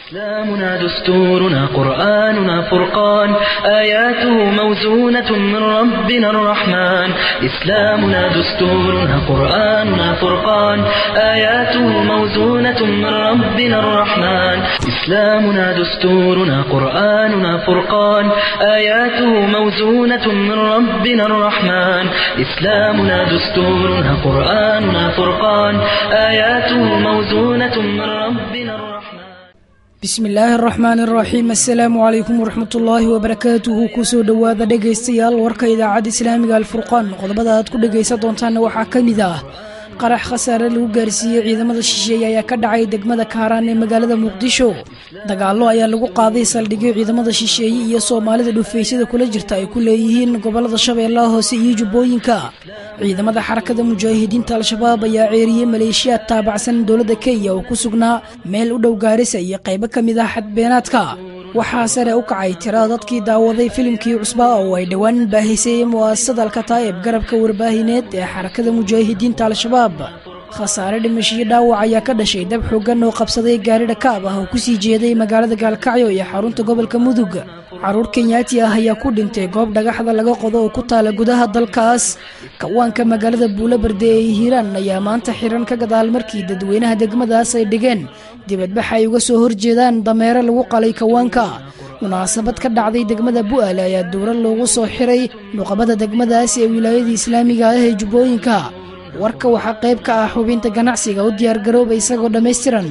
إسلامنا دستورنا قرآننا فرقان آياته موزونة من ربنا الرحمن إسلامنا دستورنا قرآننا فرقان آياته موزونة من ربنا الرحمن إسلامنا دستورنا قرآننا فرقان آياته موزونة من ربنا الرحمن إسلامنا دستورنا قرآننا فرقان آياته موزونة من ربنا الرحمن bismi illaahi araxmaan araxiim assalaamu calaykum waraxmatullaahi wabarakaatuhu kusoo dhowaada dhegaystayaal warka idaacadda islaamiga alfurqaan qodobada aad ku dhegaysan doontaanna waxaa ka mid ah qarax khasaare lagu gaarsiiyey ciidamada shisheeye ayaa ka dhacay degmada kaaraan ee magaalada muqdisho dagaallo ayaa lagu qaaday saldhigyo ciidamada shisheeye iyo soomaalida dhufaysyada kula jirta ay ku leeyihiin gobolada shabeellaha hoose iyo jubbooyinka ciidamada xarakada mujaahidiinta al-shabaab ayaa ceeriyey maleeshiyaad taabacsan dowladda kenya oo ku sugnaa meel u dhow gaarisa iyo qaybo ka mid ah xadbeenaadka waxaa sare u kacay tirada dadkii daawaday filimkii cusbaa oo ay dhowaan baahisay mu'asasada alkataa'ib garabka warbaahineed ee xarakada mujaahidiinta al-shabaab khasaare dhimashiyo dhaawac ayaa ka dhashay dab xooggan oo qabsaday gaari dhakaab ah oo kusii jeeday magaalada gaalkacyo iyo xarunta gobolka mudug caruur kenyaati ah ayaa ku dhintay goob dhagaxda laga qodo oo ku taala gudaha dalkaas kawaanka magaalada buulabarde ee hiiraan ayaa maanta xiran ka gadaal markii dadweynaha degmadaas ay dhigeen dibadbax ay uga soo horjeedaan dameero lagu qalay kawaanka munaasabad ka dhacday degmada bu'aale ayaa dowlad loogu soo xiray nuqabada degmadaas ee wilaayada islaamiga ah ee jubbooyinka warka waxaa qayb ka ah xubinta ganacsiga u diyaargarooba isagoo dhammaystiran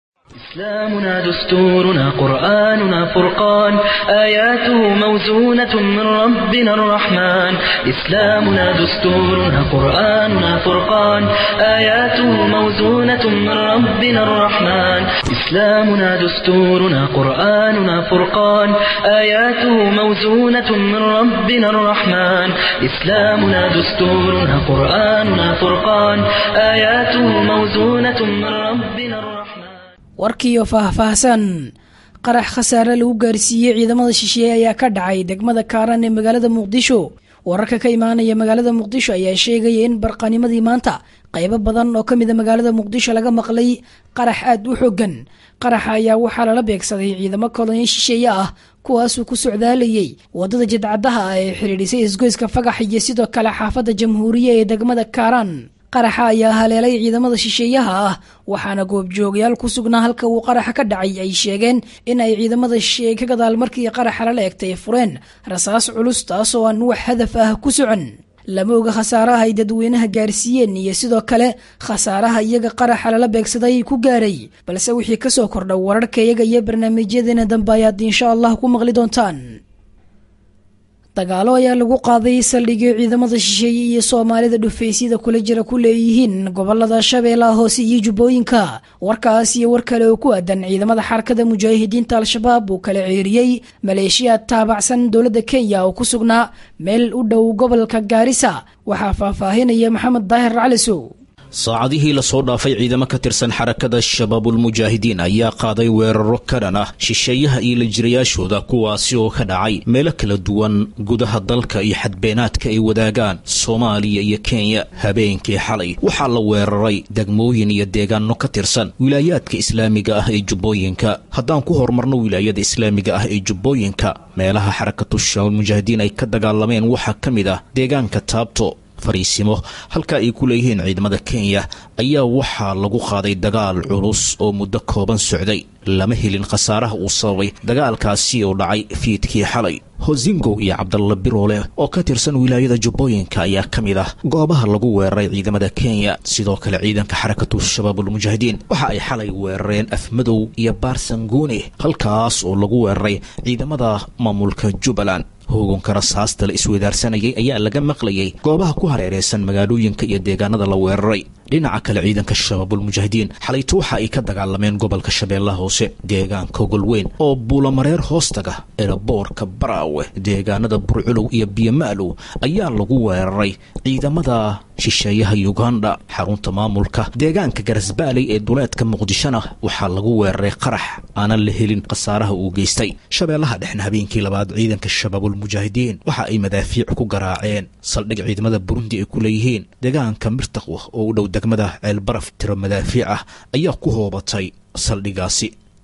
إسلامنا دستورنا قرآننا فرقان آياته موزونة من ربنا الرحمن إسلامنا دستورنا قرآننا فرقان آياته موزونة من ربنا الرحمن إسلامنا دستورنا قرآننا فرقان آياته موزونة من ربنا الرحمن إسلامنا دستورنا قرآننا فرقان آياته موزونة من ربنا الرحمن warkiiyo faahfaahsan qarax khasaare lagu gaarsiiyey ciidamada shisheeye ayaa ka dhacay degmada kaaran ee magaalada muqdisho wararka ka imaanaya magaalada muqdisho ayaa sheegaya in barqanimadii maanta qaybo badan oo ka mida magaalada muqdisho laga maqlay qarax aad u xoogan qaraxa ayaa waxaa lala beegsaday ciidamo kolonyo shisheeye ah kuwaasuu ku socdaalayey wadada jidcadaha ah ee xidhiidhisay isgoyska fagax iyo sidoo kale xaafadda jamhuuriya ee degmada kaaraan qaraxa ayaa haleelay ciidamada shisheeyaha ah waxaana goobjoogayaal ku sugnaa halka uu qaraxa ka dhacay ay sheegeen in ay ciidamada shisheeye ka gadaal markii qaraxa lala egtay fureen rasaas culus taasoo aan wax hadaf ah ku socon lama oga khasaaraha ay dadweynaha gaarsiiyeen iyo sidoo kale khasaaraha iyaga qaraxa lala beegsaday ku gaaray balse wixii kasoo kordha wararka iyaga iyo barnaamijyadeena dambe ayaad insha allah ku maqli doontaan dagaalo ayaa lagu qaaday saldhigyo ciidamada shisheeye iyo soomaalida dhufaysyada kula jira ku leeyihiin gobolada shabeellaha hoose iyo jubbooyinka warkaas iyo war kale oo ku aadan ciidamada xarakada mujaahidiinta al-shabaab uu kala ceeriyey maleeshiyaad taabacsan dowladda kenya oo ku sugnaa meel u dhow gobolka gaarisa waxaa faahfaahinaya maxamed daahir calisow saacadihii lasoo dhaafay ciidamo ka tirsan xarakada shabaabulmujaahidiin ayaa qaaday weeraro ka dhan ah shisheeyaha iyo lajirayaashooda kuwaasi oo ka dhacay meelo kala duwan gudaha dalka iyo xadbeenaadka ay wadaagaan soomaaliya iyo kenya habeenkii xalay waxaa la weeraray degmooyin iyo deegaano ka tirsan wilaayaadka islaamiga ah ee jubbooyinka haddaan ku horumarno wilaayada islaamiga ah ee jubbooyinka meelaha xarakatu shabaabulmujaahidiin ay ka dagaalameen waxaa ka mid ah deegaanka taabto fariisimo halka ay ku leeyihiin ciidamada kenya ayaa waxaa lagu qaaday dagaal culus oo muddo kooban socday lama helin khasaaraha uu sababay dagaalkaasi oo dhacay fiidkii xalay hosingow iyo cabdalla biroole oo ka tirsan wilaayada jubbooyinka ayaa ka mid ah goobaha lagu weeraray ciidamada kenya sidoo kale ciidanka xarakatu shabaabulmujaahidiin waxa ay xalay weerareen afmadow iyo baarsanguuni halkaas oo lagu weeraray ciidamada maamulka jubbaland hooganka rasaasta la isweydaarsanayay ayaa laga maqlayay goobaha ku hareereysan magaalooyinka iyo deegaanada la weeraray dhinaca kale ciidanka shabaabulmujaahidiin xalayto waxa ay ka dagaalameen gobolka shabeellaha hoose deegaanka golweyn oo buulamareer hoostaga eraboorka baraawe deegaanada burculow iyo biyomaalow ayaa lagu weeraray ciidamada shisheeyaha uganda xarunta maamulka deegaanka garasbaaley ee duleedka muqdishona waxaa lagu weeraray qarax aanan la helin khasaaraha uu geystay shabeellaha dhexna habeenkii labaad ciidanka shabaabulmujaahidiin waxa ay madaafiic ku garaaceen saldhig ciidamada burundi ay ku leeyihiin deegaanka mirtaqwa oo u dhow degmada ceelbaraf tiro madaafiic ah ayaa ku hoobatay saldhigaasi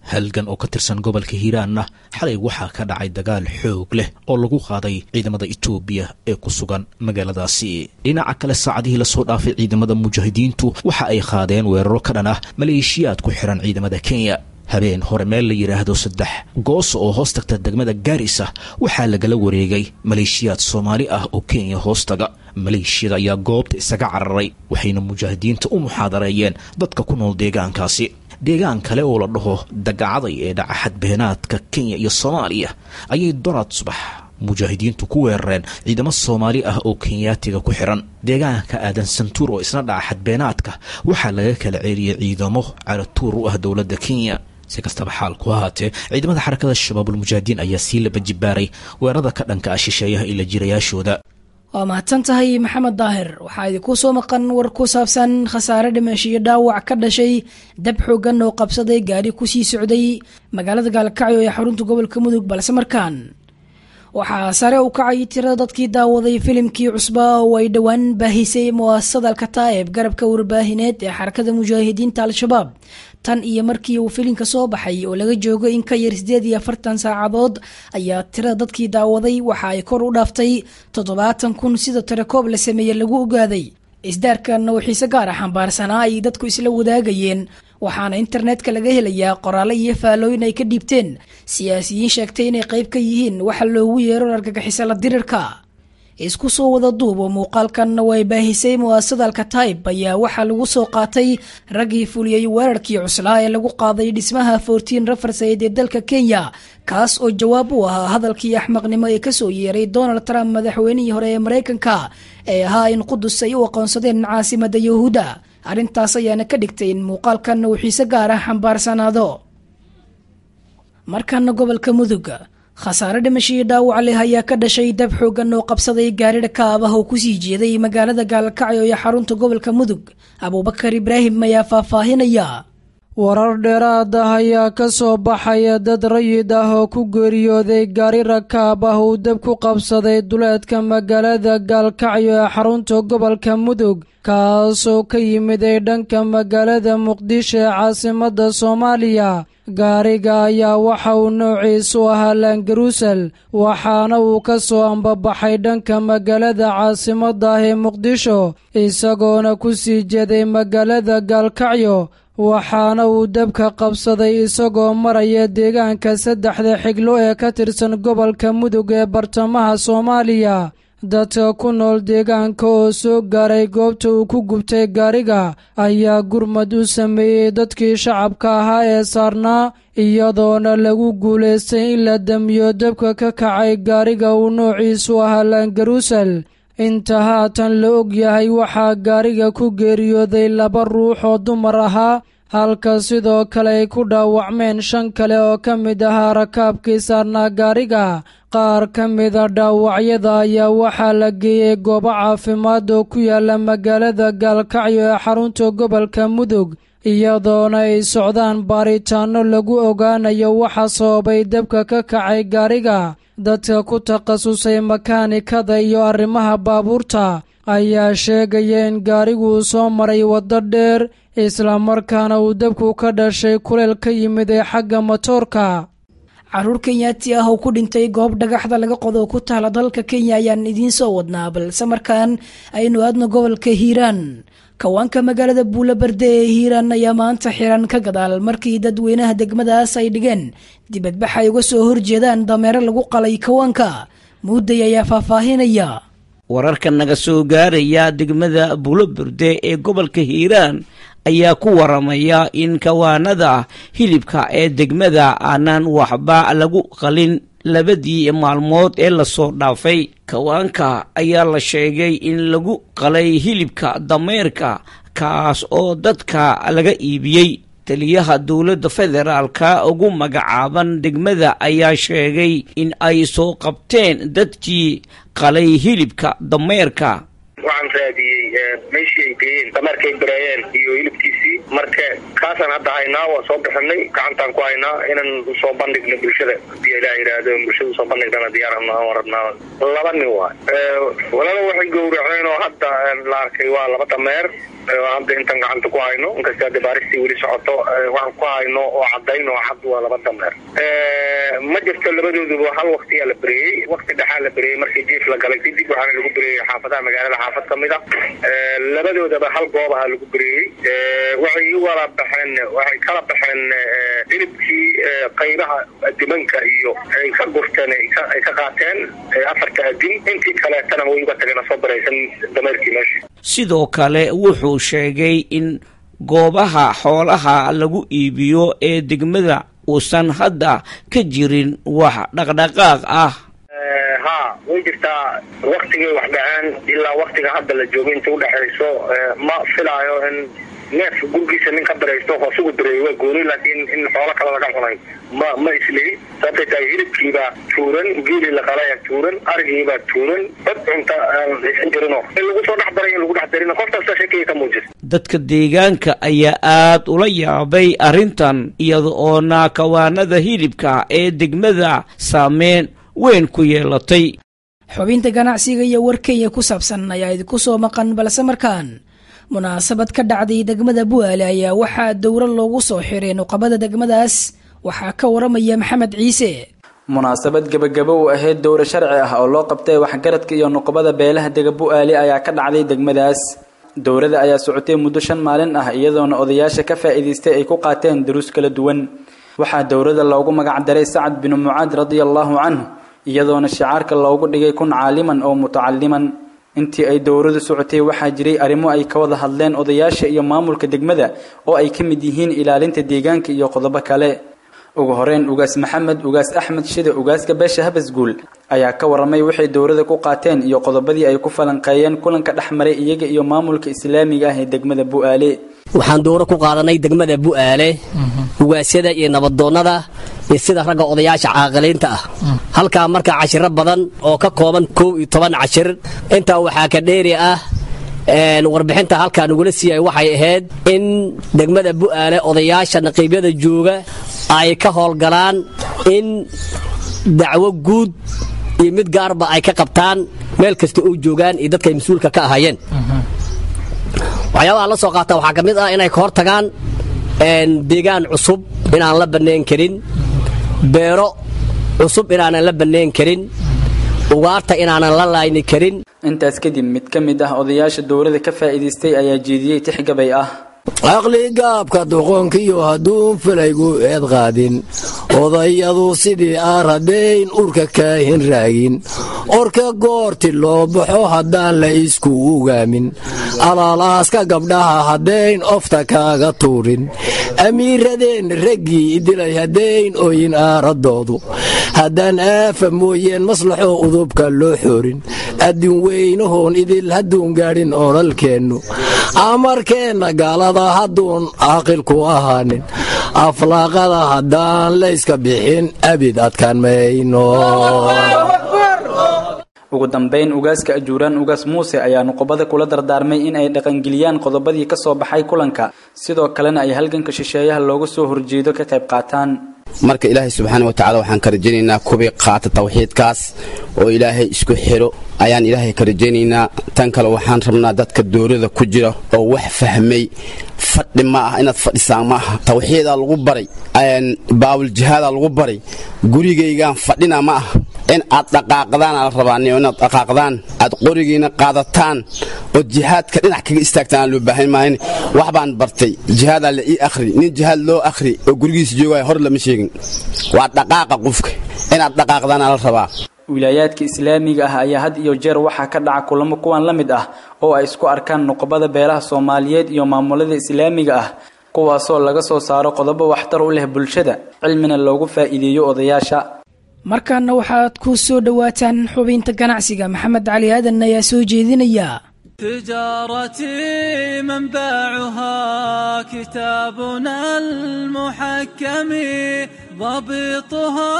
halgan oo ka tirsan gobolka hiiraanna xalay waxaa ka dhacay dagaal xoog leh oo lagu qaaday ciidamada etoobiya ee ku sugan magaaladaasi dhinaca kale saacadihii lasoo dhaafay ciidamada mujaahidiintu waxa ay qaadeen weeraro ka dhan ah maleeshiyaad ku xihan ciidamada kenya habeen hore meel la yidhaahdo saddex goos oo hoos tagta degmada gaarisa waxaa lagala wareegay maleeshiyaad soomaali ah oo kenya hoostaga maleeshiyada ayaa goobta isaga cararay waxayna mujaahidiinta u muxaadareeyeen dadka ku nool deegaankaasi deegaan kale oo la dhaho dagacaday ee dhaca xadbeenaadka kenya iyo soomaaliya ayay doraad subax mujaahidiintu ku weerareen ciidamo soomaali ah oo kenyaatiga ku xiran deegaanka aadan santuur oo isna dhaca xadbeenaadka waxaa laga kala ceeliyey ciidamo caratuur u ah dowladda kenya si kastaba xaalku ahaatee ciidamada xarakada shabaabulmujaahidiin ayaa sii laba jibaaray weerarada ka dhanka ah shisheeyaha ila jirayaashooda waa mahadsan tahay maxamed daahir waxaa idinku soo maqan war ku saabsan khasaare dhimashiyo dhaawac ka dhashay dab xoogan oo qabsaday gaari kusii socday magaalada gaalkacyo ee xarunta gobolka mudug balse markaan waxaa sare u kacay tirada dadkii daawaday filimkii cusbaa oo ay dhowaan baahisay mu'asasada alkataa'ib garabka warbaahineed ee xarakada mujaahidiinta al-shabaab tan iyo markii uu filimka soo baxay oo laga joogo in ka yar siddeed iyo afartan saacadood ayaa tirada dadkii daawaday waxa ay kor u dhaaftay toddobaatan kun sida tirakoob la sameeye lagu ogaaday isdaarkanna oo xiise gaar ah xambaarsanaa ay dadku isla wadaagayeen waxaana internetka laga helayaa qoraallo iyo faallooyin ay ka dhiibteen siyaasiyiin sheegtay inay qayb ka yihiin waxa loogu yeero argagixisa la dirirka isku soo wada duub oo muuqaalkanna way baahisay mu'asasada alkataib ayaa waxaa lagu soo qaatay raggii fuliyey weerarkii cuslaa ee lagu qaaday dhismaha fortiin rafarsayd ee dalka kenya kaas oo jawaab u ahaa hadalkii axmaqnimo ee kasoo yeeray donald trump madaxweynihii hore ee maraykanka ee ahaa in qudus ay u aqoonsadeen caasimada yahuuda arrintaas ayaana ka dhigtay in muuqaalkanna uu xiise gaar ah xambaarsanaado markana gobolka mudug khasaare dhimashii dhaawac leh ayaa ka dhashay dab xoogan oo qabsaday gaari dhakaab ah oo kusii jeeday magaalada gaalkacyo iyo xarunta gobolka mudug abuubakar ibraahim ayaa faahfaahinaya warar dheeraad ah ayaa ka soo baxaya dad rayid ah oo ku geeriyooday gaari rakaab ah uu dab ku qabsaday duleedka magaalada gaalkacyo ee xarunta gobolka mudug kaasoo ka yimid ay dhanka magaalada muqdisho ee caasimadda soomaaliya gaariga ayaa waxa uu noociisu ahaa laangaruusel waxaana uu ka soo ambabaxay dhanka magaalada caasimadda ah ee muqdisho isagoona ku sii jeeday magaalada gaalkacyo waxaana uu dabka qabsaday isagoo maraya deegaanka saddexda xiglo ee ka tirsan gobolka mudug ee bartamaha soomaaliya dadka ku nool deegaanka oo soo gaaray goobta uu ku gubtay gaariga ayaa gurmad u sameeyey dadkii shacabka ahaa ee saarnaa iyadoona lagu guulaystay in la damiyo dabka ka kacay gaariga uu noociisu ahaa laangaruusel inta haatan la og yahay waxaa gaariga ku geeriyooday laba ruux oo dumar ahaa halka sidoo kale ay ku dhaawacmeen shan kale oo ka mid ahaa rakaabkii saarnaa gaariga qaar ka mida dhaawacyada ayaa waxaa la geeyey goobo caafimaad oo ku yaala magaalada gaalkacyo ee xarunta gobolka mudug iyadoona ay socdaan baaritaanno lagu ogaanayo waxa sababay dabka ka kacay gaariga dadka ku takhasusay makaanikada iyo arrimaha baabuurta ayaa sheegaya in gaariguu soo maray waddo dheer islamarkaana uu dabku ka dhashay kuleel ka yimid ee xagga matoorka caruur kenyaati ah oo ku dhintay goob dhagaxda laga qodo ku taala dalka kenya ayaan idiin soo wadnaa balse markaan aynu aadno gobolka hiiraan kawaanka magaalada buulaberde ee hiiraan ayaa maanta xiran ka gadaal markii dadweynaha degmadaas ay dhigeen dibadbax ay uga soo horjeedaan dameero lagu qalay kawaanka muudday ayaa faahfaahinaya wararka naga soo gaaraya degmada buulaberde ee gobolka hiiraan ayaa ku waramaya in kawaanada hilibka ee degmada aanan waxba lagu qalin labadii maalmood ee lasoo dhaafay kawaanka ayaa la sheegay in lagu qalay hilibka dameerka kaas oo dadka laga iibiyey taliyaha dowladda federaalka ugu magacaaban degmada ayaa sheegay in ay soo qabteen dadkii qalay hilibka dameerka waxaan raadiyey meeshii ay geeyeen dameerkay bareeyeen iyo hilibkiisii marka kaasaan hadda haynaa waa soo bixinay gacantaan ku haynaa inaan usoo bandhigno bulshada hadii ilaah yidhaahdo bulshada usoo bandhignana diyaarana waan rabnaa laba nin waay walala waxay gowraceen oo hadda la arkay waa laba dameer hadda intaan gacanta ku hayno inkasta hadda baaristii weli socoto waxaan ku hayno oo cadayn oo cad waa laba dameer ma jirto labadooduba hal waktiyaa la beriyey wakti dhexaa la beriyey markii jiif la galay kadib waxaana lagu beriyey xaafadaha magaalada xaafad ka mid a labadoodaba hal goob aha lagu beriyey waxay u wala baxeen waxay kala baxeen hilibkii qaybaha dimanka iyo ay ka gurteen ay ka qaateen afarta adin intii kaleetana way uga tageen soo baraysan dameerkii meesha sidoo kale wuxuu sheegay in goobaha xoolaha lagu iibiyo ee degmada uusan hadda ka jirin wax dhaqdhaqaaq ah ha way jirtaa waktigay wax dhaceen ilaa waktiga hadda la joogo inta udhexayso ma filaayo in neef gurgiisa nin ka baraysto hoosugu dareeyo waa gooni laakiin in xoolo kale laga cunay ma ma islihi sababtay tahay hilibkiibaa tuuran geeli la qalaya tuuran arigiibaa tuuran dad cunta aan haysan jirino in lagu soo dhex daray in lagu dhex darino qof kasta sheekaya ka muujisa dadka deegaanka ayaa aad ula yaabay arrintan iyada oo naakawaanada hilibka ee degmada saameyn weyn ku yeelatay xubinta ganacsiga iyo warkenya ku saabsan ayaa idinku soo maqan balse markaan munaasabad ka dhacday degmada bu'aale ayaa waxaa dowro loogu soo xiray nuqabada degmadaas waxaa ka waramaya maxamed ciise munaasabad gebagabo u ahayd dowro sharci ah oo loo qabtay waxgaradka iyo nuqabada beelaha dega bu'aali ayaa ka dhacday degmadaas dowrada ayaa socotay muddo shan maalin ah iyadoona odayaasha ka faa'iidaystay ay ku qaateen duruus kala duwan waxaa dowrada loogu magac daray sacad binu mucaad radia allaahu canhu iyadoona shicaarka loogu dhigay kun caaliman oo mutacaliman intii ay dowradu socotay waxaa jiray arrimo ay ka wada hadleen odayaasha iyo maamulka degmada oo ay ka mid yihiin ilaalinta deegaanka iyo qodobo kale ugu horeyn ugaas maxamed ugaas axmed shide ugaaska beesha habasguul ayaa ka waramay waxay dowrada ku qaateen iyo qodobadii ay ku falanqeeyeen kulanka dhex maray iyaga iyo maamulka islaamiga ah ee degmada bu'aale waxaan dowro ku qaadanay degmada bu'aale ugaasyada iyo nabadoonnada iyo sida ragga odayaasha caaqiliinta ah halkaa marka cashiro badan oo ka kooban kow iyo toban cashir intaa waxaa ka dheeri ah warbixinta halkaa nagula siiyay waxay ahayd in degmada bu'aale odayaasha naqiibyada jooga ay ka howlgalaan in dacwo guud iyo mid gaarba ay ka qabtaan meel kasta oo joogaan iyo dadkay mas-uulka ka ahaayeen waxyaabaha la soo qaata waxaa ka mid ah inay ka hor tagaan deegaan cusub inaan la bannayn karin beero cusub inaanan la bannayn karin ugaarta inaanan la laayni karin intaas kadib mid ka mid ah odayaasha dowrada ka faa'iidaystay ayaa jeediyey tixgabay ah caqligaabka doqonkiyo hadduun filaygu eed qaadin odayadu sidii aaradayn urka kaahin raagin orka goorti loo baxo haddaan la isku ugaamin alaalaaska gabdhaha haddayn ofta kaaga tuurin amiiradeen raggii dilay haddayn oyin aaradoodu haddaan aafa mooyeen maslaxoo udubka loo xoorin addin weynahoon idil hadduun gaadhin oodhalkeennu amarkeenna gaalada hadduun caaqilku ahaanin aflaaqada haddaan layska bixin abid adkaan mayno ugu dambayn ugaaska ajuuraan ugaas muuse ayaa nuqobada kula dardaarmay in ay dhaqangeliyaan qodobadii ka soo baxay kulanka sidoo kalena ay halganka shisheeyaha looga soo horjeedo ka qayb qaataan marka ilaahay subxaana wa tacala waxaan ka rajaynaynaa kubii qaata tawxiidkaas oo ilaahay isku xidho ayaan ilaahay ka rajaynaynaa tan kale waxaan rabnaa dadka doorada ku jira oo wax fahmay fadhi ma ah inaad fadhisaan ma aha tawxiidaa lagu baray baawuljihaadaa lagu baray gurigaygaan fadhina ma ah in aad dhaqaaqdaana la rabaa inaad dhaqaaqdaan aad qorigiina qaadataan oo jihaadka dhinac kaga istaagtaan aan loo baahan maahan wax baan bartay jihaadaa la ii akhri nin jihaad loo akhri oo gurigiisa joogaya hor lama sheegin waa dhaqaaqa qofka inaad dhaqaaqdaana la rabaa wilaayaadka islaamiga ah ayaa had iyo jeer waxaa ka dhaca kulamo kuwan la mid ah oo ay isku arkaan nuqobada beelaha soomaaliyeed iyo maamulada islaamiga ah kuwaasoo laga soo saaro qodobo waxtar u leh bulshada cilmina loogu faa'iideeyo odayaasha markaana waxaad ku soo dhowaataan xubinta ganacsiga maxamed cali aadan ayaa soo jeedinaya تجارتي منبعها كتابنا المحكم ضبطها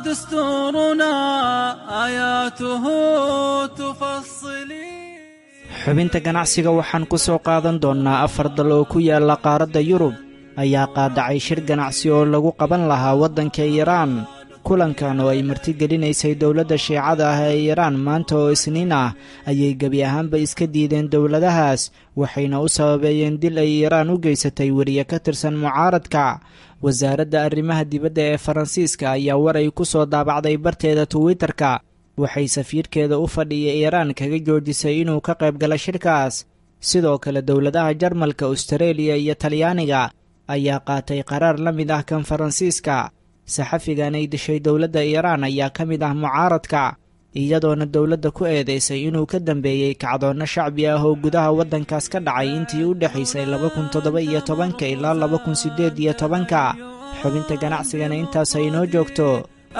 دستورنا آياته تفصلي xubinta ganacsiga waxaan ku soo qaadan doonnaa afar dal oo ku yaalla qaaradda yurub ayaa qaadacay shir ganacsi oo lagu qaban lahaa waddanka iiraan kulankan oo ay martigelinaysay dowladda shiicada ah ee iiraan maanta oo isniin ah ayay gebi ahaanba iska diideen dowladahaas waxayna u sababeeyeen dil ay iiraan u geysatay weriye ka tirsan mucaaradka wasaaradda arrimaha dibadda ee faransiiska ayaa war ay ku soo daabacday barteeda twitter-ka waxay safiirkeeda u fadhiya iiraan kaga joojisay inuu ka qayb gala shirkaas sidoo kale dowladaha jarmalka austareeliya iyo talyaaniga ayaa qaatay qaraar la mid ah kan faransiiska saxafigan ay dishay dowladda iiraan ayaa ka mid ah mucaaradka iyadoona dowladda ku eedaysay inuu ka dambeeyey kacdoonno shacbi ah oo gudaha waddankaas ka dhacay intii u dhexaysay laba kun toddoba iyo tobanka ilaa laba kun siddeed iyo tobanka xubinta ganacsigana intaas ay inoo joogto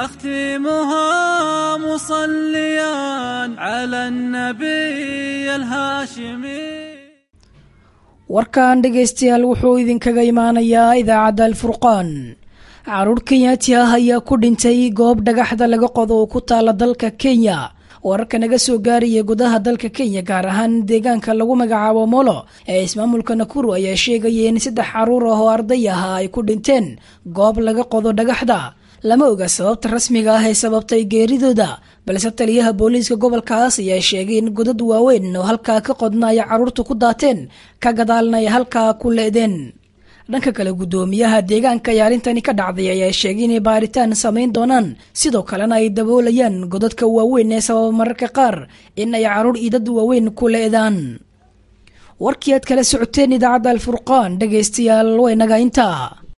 أختمها مصليا على النبي الهاشمي warkan dhegaystayaal wuxuu idinkaga imaanayaa idaacadda alfurqaan caruur kenyaati ah ayaa ku dhintay goob dhagaxda laga qodo oo ku taala dalka kenya wararka naga soo gaaraya gudaha dalka kenya gaar ahaan deegaanka lagu magacaabo molo ee ismaamulka nakuru ayaa sheegaya in saddex caruur ah oo arday ah ay ku dhinteen goob laga qodo dhagaxda lama oga sababta rasmiga ah ee sababtay geeridooda balse taliyaha booliiska gobolkaas ayaa sheegay in godad waaweyn oo halkaa ka qodna ay caruurtu ku daateen ka gadaalna ay halkaa ku leedeen dhanka kale guddoomiyaha deegaanka ay arrintani ka dhacday ayaa sheegay inay baaritaan samayn doonaan sidoo kalena ay daboolayaan godadka waaweyn ee sababa mararka qaar in ay caruur iyo dad waaweyn ku leedaan warkii aad kala socoteen idaacadda alfurqaan dhegaystayaal waynaga intaa